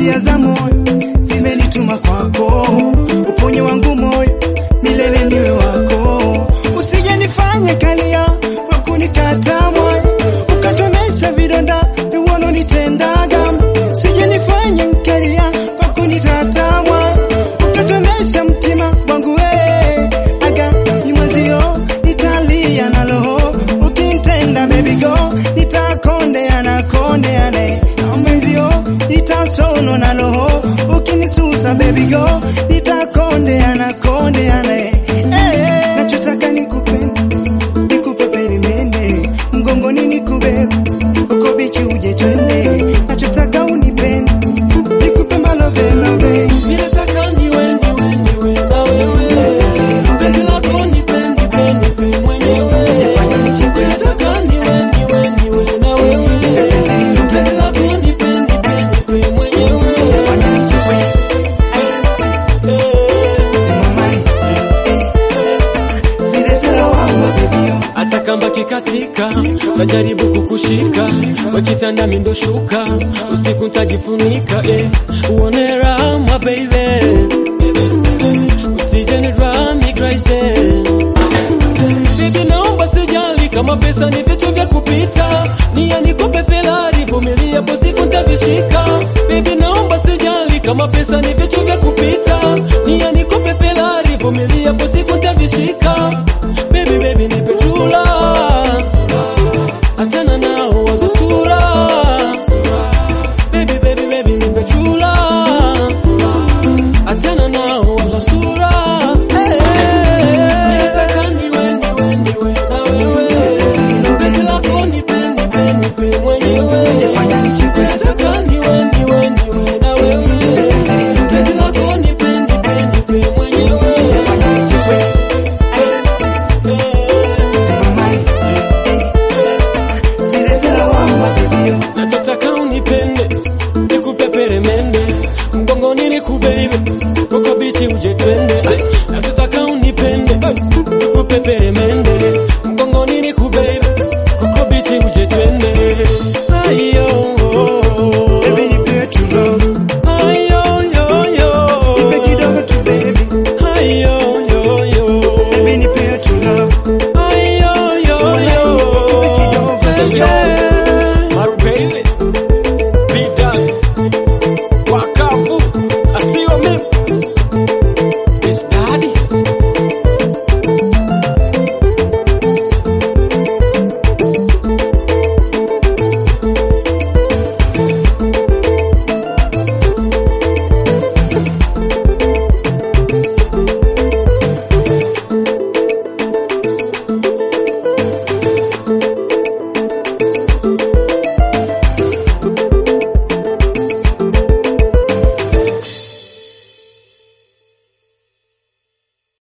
hisia za moyo zimenituma kwako, uponye wangu moyo milele niwe wako, usije nifanye kalia kwa kunikata moyo, ukatonesha vidonda viwanonitendaga, usije nifanye kalia kwa kunitata moyo, ukatonesha mtima wangu we aga ni mwenzio nitalia na roho ukinitenda baby go nitakondeana kondeane na mwenzio nitasono na roho ukinisusa baby go nitakondeana kondeane eh, nachotaka nikupende nikupe perimende mgongoni nikubebe uko bichi uje twende nachotaka unipende nikupe malovelove Ninataka niwe niwe niwe na wewe. Penzi lako nipende pende mwenyewe. Sijafanya nichekwe. Ninataka niwe niwe niwe na wewe. Penzi lako nipende pende mwenyewe. Sijafanya nichekwe. Siletela wama bebio hata kamba kikatika, najaribu kukushika, wakitanda mindo shuka, usiku ntajifunika, eh, uone raha my baby, usije ni drive me crazy. Baby naomba sijali kama pesa ni vitu vya kupita, nia nikupe Ferrari, vumilia po siku ntavishika. Baby naomba sijali kama pesa ni vitu vya kupita, nia nikupe Ferrari, vumilia po siku ntavishika.